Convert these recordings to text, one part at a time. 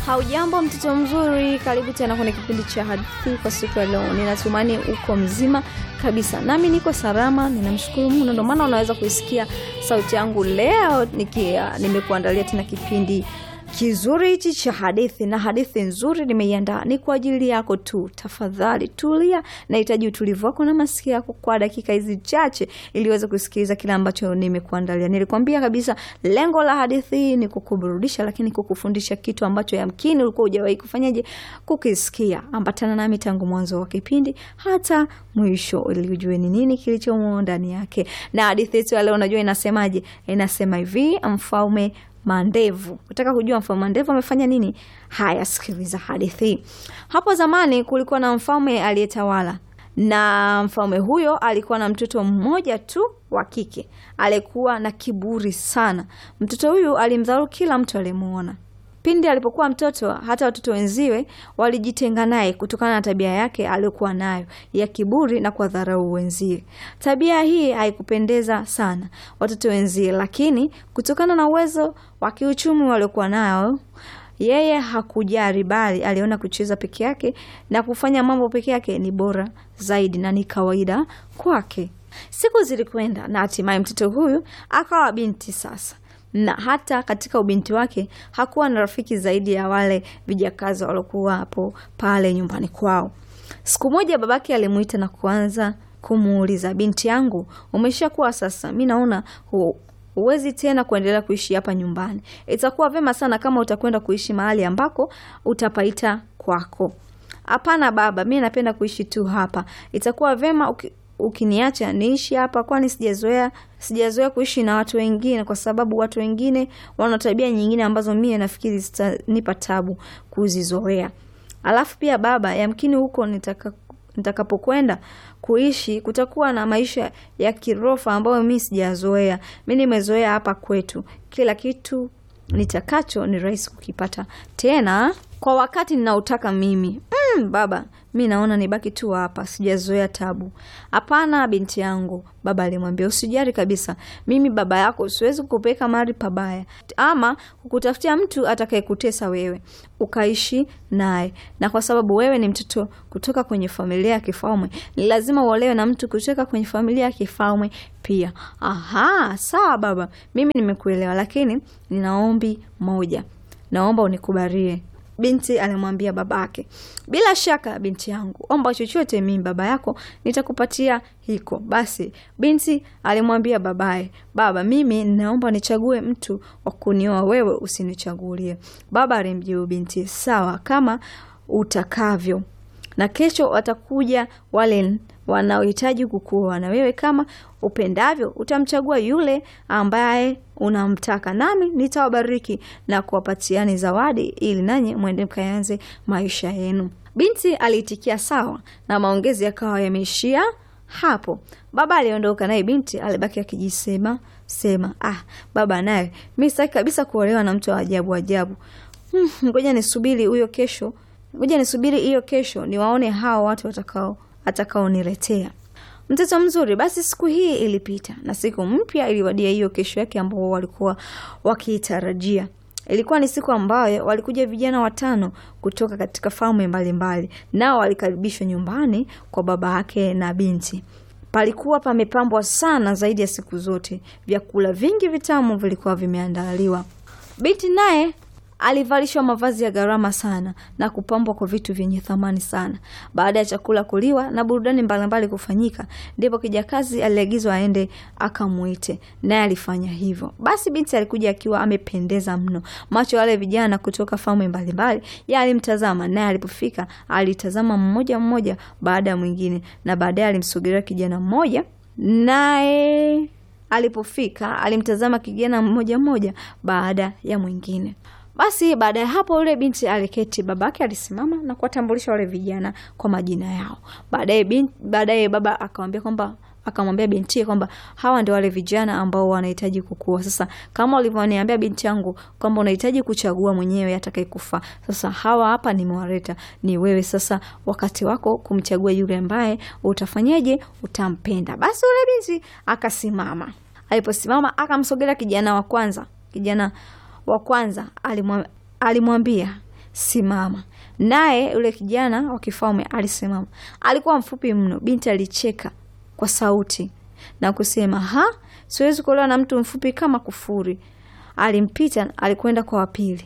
Haujambo mtoto mzuri, karibu tena kwenye kipindi cha hadithi kwa siku ya leo. Ninatumani uko mzima kabisa, nami niko salama, ninamshukuru Mungu, ndio maana unaweza kuisikia sauti yangu leo nikia nimekuandalia tena kipindi kizuri hichi cha hadithi, na hadithi nzuri nimeiandaa ni kwa ajili yako tu. Tafadhali tulia, nahitaji utulivu wako na masikio yako kwa dakika hizi chache, ili uweze kusikiliza kile ambacho nimekuandalia. Nilikwambia kabisa lengo la hadithi hii ni kukuburudisha, lakini kukufundisha kitu ambacho yamkini ulikuwa hujawahi kufanyaje kukisikia. Ambatana nami tangu mwanzo wa kipindi hata mwisho, ili ujue ni nini kilichomo ndani yake. Na hadithi yetu ya leo, unajua inasemaje? Inasema hivi, mfalme Mandevu. Unataka kujua mfalme Mandevu amefanya nini? Haya, sikiliza hadithi. Hapo zamani kulikuwa na mfalme aliyetawala, na mfalme huyo alikuwa na mtoto mmoja tu wa kike aliyekuwa na kiburi sana. Mtoto huyu alimdharau kila mtu aliyemuona. Pindi alipokuwa mtoto, hata watoto wenziwe walijitenga naye kutokana na tabia yake aliyokuwa nayo ya kiburi na kuwadharau wenzie. Tabia hii haikupendeza sana watoto wenzie, lakini kutokana na uwezo wa kiuchumi waliokuwa nao yeye hakujali, bali aliona kucheza peke yake na kufanya mambo peke yake ni bora zaidi na ni kawaida kwake. Siku zilikwenda na hatimaye mtoto huyu akawa binti sasa na hata katika ubinti wake hakuwa na rafiki zaidi ya wale vijakazi waliokuwa hapo pale nyumbani kwao. Siku moja babake alimuita na kuanza kumuuliza, binti yangu, umeshakuwa sasa, mi naona hu huwezi tena kuendelea kuishi hapa nyumbani. Itakuwa vema sana kama utakwenda kuishi mahali ambako utapaita kwako. Hapana baba, mi napenda kuishi tu hapa. Itakuwa vema uki ukiniacha niishi hapa, kwani sijazoea sijazoea kuishi na watu wengine, kwa sababu watu wengine wana tabia nyingine ambazo mie nafikiri zitanipa tabu kuzizoea. Alafu pia baba, yamkini huko nitaka nitakapokwenda kuishi kutakuwa na maisha ya kirofa ambayo mi sijazoea. Mi nimezoea hapa kwetu, kila kitu nitakacho ni rahisi kukipata tena kwa wakati ninaotaka mimi. Mm, baba mi naona nibaki tu hapa, sijazoea tabu. Hapana binti yangu, baba alimwambia, usijali kabisa, mimi baba yako siwezi kukupeleka mahali pabaya ama kukutafutia mtu atakayekutesa wewe ukaishi naye, na kwa sababu wewe ni mtoto kutoka kwenye familia ya kifalme, ni lazima uolewe na mtu kutoka kwenye familia ya kifalme pia. Aha, sawa baba, mimi nimekuelewa, lakini nina ombi moja, naomba unikubalie Binti alimwambia babake, bila shaka binti yangu, omba chochote, mimi baba yako nitakupatia hiko. Basi binti alimwambia babaye, baba, mimi naomba nichague mtu wa kunioa, wewe usinichagulie. Baba alimjibu binti, sawa kama utakavyo, na kesho watakuja wale wanaohitaji kukuoa, na wewe kama upendavyo utamchagua yule ambaye unamtaka, nami nitawabariki na kuwapatiani zawadi, ili nanyi mwende mkaanze maisha yenu. Binti aliitikia sawa, na maongezi yakawa yameishia hapo. Baba aliondoka, naye binti alibaki akijisema sema, ah, baba naye mi sitaki kabisa kuolewa na mtu wa ajabu ajabu. Hmm, ngoja nisubiri huyo kesho, ngoja nisubiri hiyo kesho niwaone hao watu watakao atakaoniletea mtoto mzuri. Basi siku hii ilipita na siku mpya iliwadia, hiyo kesho yake ambao walikuwa wakiitarajia. Ilikuwa ni siku ambayo walikuja vijana watano kutoka katika falme mbalimbali, nao walikaribishwa nyumbani kwa baba yake na binti. Palikuwa pamepambwa sana zaidi ya siku zote, vyakula vingi vitamu vilikuwa vimeandaliwa. Binti naye alivalishwa mavazi ya gharama sana na kupambwa kwa vitu vyenye thamani sana. Baada ya chakula kuliwa na burudani mbalimbali kufanyika, ndipo kijakazi aliagizwa aende akamwite, naye alifanya hivyo. Basi binti alikuja akiwa amependeza mno. Macho wale vijana kutoka falme mbalimbali yalimtazama, naye alipofika alitazama mmoja mmoja baada ya mwingine, na baadaye alimsogelea kijana mmoja, naye alipofika alimtazama kijana mmoja mmoja baada ya mwingine. Basi baada ya hapo yule binti aliketi, babake alisimama na kuwatambulisha wale vijana kwa majina yao. Baadaye binti, baadaye baba akamwambia kwamba akamwambia binti kwamba hawa ndio wale vijana ambao wanahitaji kukua. Sasa kama ulivyoniambia binti yangu kwamba unahitaji kuchagua mwenyewe atakayekufaa, sasa hawa hapa nimewaleta, ni wewe sasa wakati wako kumchagua yule ambaye utafanyeje, utampenda. Basi yule binti akasimama. Aliposimama akamsogelea kijana wa kwanza, kijana wa kwanza alimwambia simama. Naye yule kijana wa kifalme alisimama. Alikuwa mfupi mno. Binti alicheka kwa sauti na kusema, ha, siwezi kuolewa na mtu mfupi kama kufuri. Alimpita, alikwenda kwa wapili.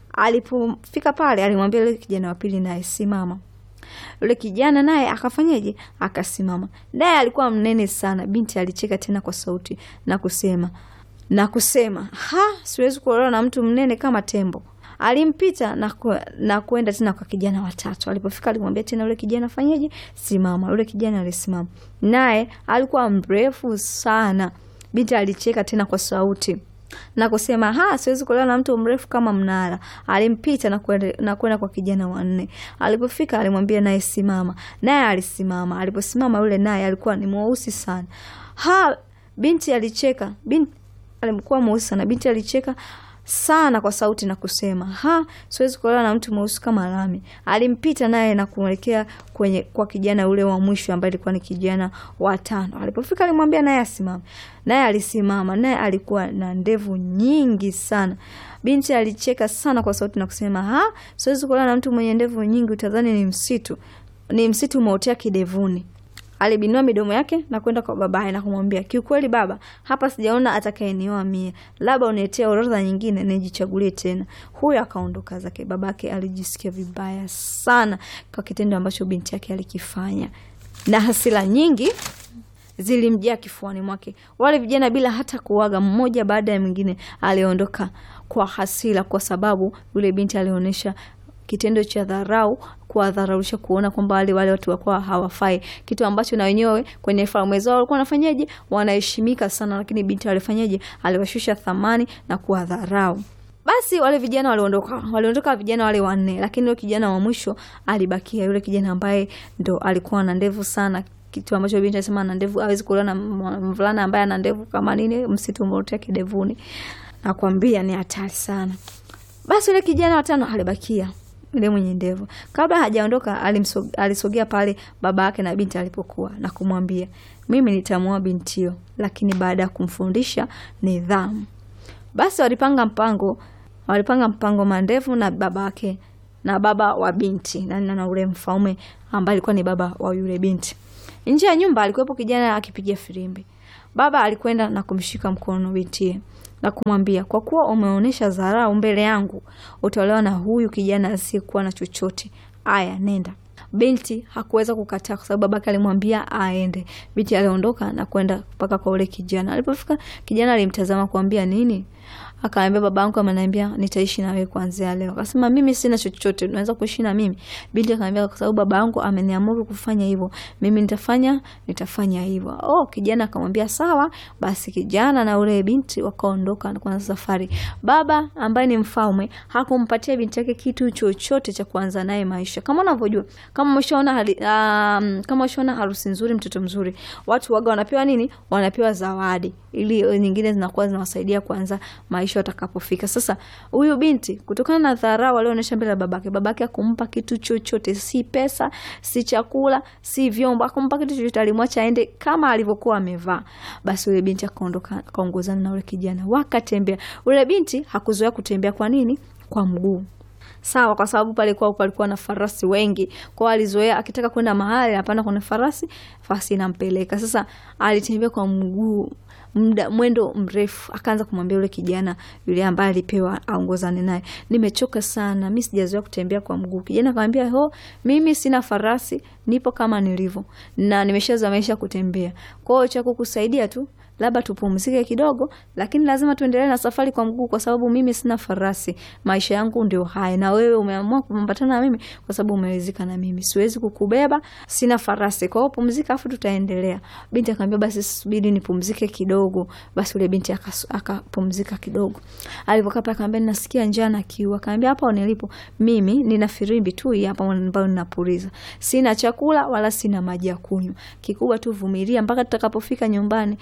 Alipofika pale, alimwambia yule kijana wa pili, naye simama. Yule kijana naye akafanyaje? Akasimama. Naye alikuwa mnene sana. Binti alicheka tena kwa sauti na kusema na kusema, ha, siwezi kuolewa na mtu mnene kama tembo. Alimpita na, ku, na kuenda tena kwa kijana watatu. Alipofika alimwambia tena yule kijana fanyeje? Simama. Yule kijana alisimama, naye alikuwa mrefu sana. Binti alicheka tena kwa sauti na kusema ha, siwezi kuolewa na mtu mrefu kama mnara. Alimpita na kwenda na kwenda kwa kijana wa nne. Alipofika alimwambia naye simama, naye alisimama. Aliposimama yule naye alikuwa ni mweusi sana. Ha, binti alicheka. Binti alikuwa mweusi sana. Binti alicheka sana kwa sauti na kusema ha, siwezi kuolewa na mtu mweusi kama lami. Alimpita naye na kuelekea kwenye kwa kijana ule wa mwisho ambaye alikuwa ni kijana wa tano. Alipofika alimwambia naye asimame, naye alisimama, naye alikuwa na ndevu nyingi sana. Binti alicheka sana kwa sauti na kusema ha, siwezi kuolewa na mtu mwenye ndevu nyingi, utadhani ni msitu, ni msitu umeotea kidevuni. Alibinua midomo yake na kwenda kwa babaye na kumwambia, kiukweli baba, hapa sijaona atakayenioa mie, labda uniletee orodha nyingine nijichagulie tena. Huyo akaondoka zake. Babake alijisikia vibaya sana kwa kitendo ambacho binti yake alikifanya, na hasira nyingi zilimjaa kifuani mwake. Wale vijana bila hata kuaga, mmoja baada ya mwingine aliondoka kwa hasira, kwa sababu yule binti alionyesha kitendo cha dharau, kuwadharaulisha, kuona kwamba wale wale watu wakuwa hawafai, kitu ambacho na wenyewe kwenye falme zao walikuwa wanafanyaje, wanaheshimika sana, lakini binti alifanyaje, aliwashusha thamani na kuwadharau. Basi wale vijana waliondoka, waliondoka vijana wale wanne, lakini yule kijana wa mwisho alibakia, yule kijana ambaye ndo alikuwa na ndevu sana kitu ambacho binti anasema ana ndevu, hawezi kuolewa na mvulana ambaye ana ndevu kama nini, msitu umeotea kidevuni. Nakwambia ni hatari sana. Basi yule kijana watano alibakia yule mwenye ndevu. Kabla hajaondoka, alisogea pale baba yake na binti alipokuwa na kumwambia, mimi nitamwoa bintio, lakini baada ya kumfundisha nidhamu. Basi walipanga mpango, walipanga mpango mandevu na baba yake na baba wa binti na, na, na ule mfalme ambaye alikuwa ni baba wa yule binti. Nje ya nyumba alikuwepo kijana akipiga filimbi. Baba alikwenda na kumshika mkono bintie na kumwambia, kwa kuwa umeonyesha dharau mbele yangu, utaolewa na huyu kijana asiyekuwa na chochote. Aya, nenda. Binti hakuweza kukataa kwa sababu babake alimwambia aende. Binti aliondoka na kwenda mpaka kwa ule kijana. Alipofika, kijana alimtazama kuambia nini? Akaambia babangu ameniambia nitaishi na wewe kuanzia leo. Akasema mimi sina chochote, unaweza kuishi na mimi? Binti akamwambia kwa sababu babangu ameniamuru kufanya hivyo, mimi nitafanya nitafanya hivyo. Oh, kijana akamwambia sawa. Basi kijana na ule binti wakaondoka na kuanza safari. Baba ambaye ni mfalme hakumpatia binti yake kitu chochote cha kuanza naye maisha. Kama unavyojua, kama umeshaona hali um, kama umeshaona harusi nzuri, mtoto mzuri, watu waga wanapewa nini? Wanapewa zawadi ili nyingine zinakuwa zinawasaidia kuanza maisha watakapofika. Sasa huyu binti kutokana na dharau alionyesha mbele ya babake, babake akumpa kitu chochote, si pesa, si chakula, si vyombo, akumpa kitu chochote, alimwacha aende kama alivyokuwa amevaa. Basi yule binti akaondoka, akaongozana na yule kijana, wakatembea. Yule binti hakuzoea kutembea. Kwa nini? Kwa mguu Sawa, kwa sababu pale kwao palikuwa na farasi wengi, kwao alizoea, akitaka kwenda mahali anapanda kwenye farasi, farasi inampeleka. Sasa alitembea kwa mguu muda mwendo mrefu, akaanza kumwambia yule kijana yule ambaye alipewa aongozane naye, nimechoka sana, mi sijazoea kutembea kwa mguu. Kijana akamwambia, ho, mimi sina farasi, nipo kama nilivyo na nimeshazoea maisha kutembea, kwao cha kukusaidia tu labda tupumzike kidogo, lakini lazima tuendelee na safari kwa mguu, kwa sababu mimi sina farasi. Maisha yangu ndio haya, na wewe umeamua kupambatana na mimi kwa sababu umewezika na mimi, siwezi kukubeba, sina farasi. Kwa hiyo pumzika, afu tutaendelea. Binti akamwambia basi subiri nipumzike kidogo. Basi yule binti akapumzika kidogo. Alipokaa pale akamwambia nasikia njaa na kiu. Akamwambia hapa nilipo mimi nina firimbi tu hapa ambayo ninapuliza, sina chakula wala sina maji ya kunywa, kikubwa tu vumilia mpaka tutakapofika nyumbani. Binti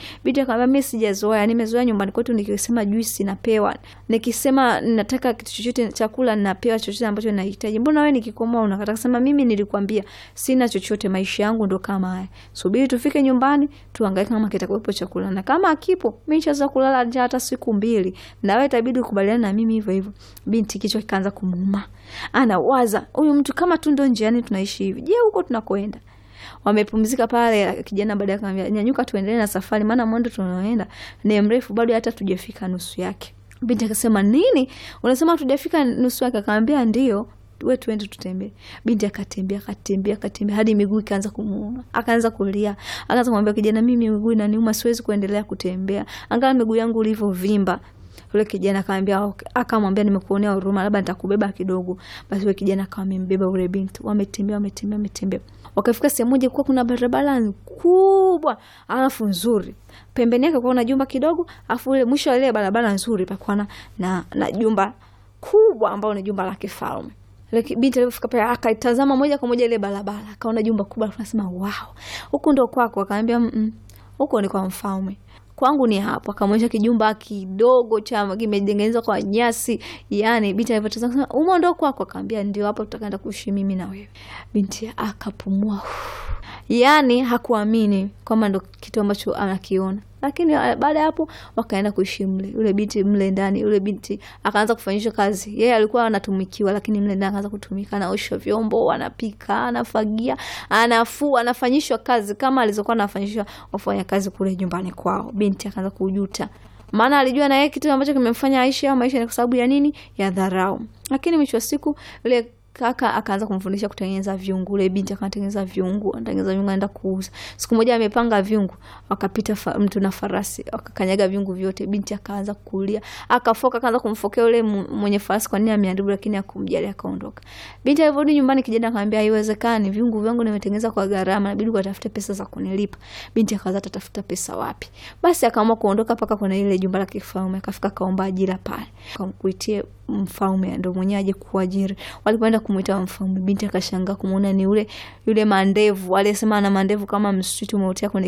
akamwambia mimi sijazoea, nimezoea nyumbani kwetu nikisema juisi napewa, nikisema nataka kitu chochote chakula napewa chochote ambacho nahitaji. Mbona wewe nikikomoa unakata? Akasema mimi nilikwambia sina chochote, maisha yangu ndo kama haya, subiri tufike nyumbani tuangalie kama kitakuwepo chakula, na kama akipo mimi nishaweza kulala njaa hata siku mbili, na wewe itabidi ukubaliana na mimi hivyo hivyo. Binti kichwa kikaanza kumuuma, anawaza huyu mtu kama tu ndo njiani tunaishi hivi, je, huko tunakoenda wamepumzika pale. Kijana baadaye akamwambia nyanyuka, tuendelee na safari, maana mwendo tunaoenda ni mrefu, bado hata tujafika nusu yake. Binti akasema nini, unasema tujafika nusu yake? Akamwambia ndio, we tuende tutembee. Binti akatembea akatembea akatembea hadi miguu ikaanza kumuuma, akaanza kulia, akaanza kumwambia kijana, mimi miguu inaniuma, siwezi kuendelea kutembea, angalia miguu yangu ulivyovimba. Yule kijana akamwambia okay. Akamwambia nimekuonea huruma, labda nitakubeba kidogo. Basi yule kijana akawa amembeba yule binti, wametembea wametembea wametembea, wakafika sehemu moja, kuwa kuna barabara kubwa alafu nzuri, pembeni yake kuwa na jumba kidogo, alafu ile mwisho wa ile barabara nzuri pakuwa na, na, na jumba kubwa ambalo ni jumba la kifalme. Binti alipofika pale akaitazama moja kwa moja ile barabara, akaona jumba kubwa, akasema wow, huku ndo kwako? Akaambia mm, huko ni kwa mfalme kwangu ni hapo. Akamwonyesha kijumba kidogo cha kimetengenezwa kwa nyasi. Yani binti alivyotazama akasema, umo ndo kwako? Akaambia ndio, hapo tutakaenda kuishi mimi na wewe. Binti akapumua, yani hakuamini kwamba ndo kitu ambacho anakiona lakini baada ya hapo wakaenda kuishi mle, yule binti mle ndani. Yule binti akaanza kufanyishwa kazi, yeye alikuwa anatumikiwa, lakini mle ndani akaanza kutumika, anaosha vyombo, anapika, anafagia, anafua, anafanyishwa kazi kama alizokuwa anafanyishwa wafanya kazi kule nyumbani kwao. Binti akaanza kujuta, maana alijua na yeye kitu ambacho kimemfanya aishi au maisha ni kwa sababu ya nini? Ya dharau. Lakini mwisho wa siku yule kaka akaanza kumfundisha kutengeneza vyungu. Ule binti akatengeneza vyungu, anatengeneza vyungu, anaenda kuuza. Siku moja amepanga vyungu, wakapita mtu na farasi, wakakanyaga vyungu vyote. Binti akaanza kulia, akafoka, akaanza kumfokea yule mwenye farasi kwa nini ameadhibu, lakini akumjali, akaondoka. Binti alivyorudi nyumbani, kijana akamwambia haiwezekani, vyungu vyangu nimetengeneza kwa gharama, inabidi ukatafute pesa za kunilipa. Binti akaanza tatafuta pesa wapi? Basi akaamua kuondoka mpaka kwenye ile jumba la kifalme, akafika kaomba ajira pale, akamkuitie mfalme ndo mwenyewe aje kuajiri. Walipoenda kumwita mfalme, binti akashangaa kumwona ni yule yule mandevu aliyesema ana mandevu kama msitu umeotea kwenye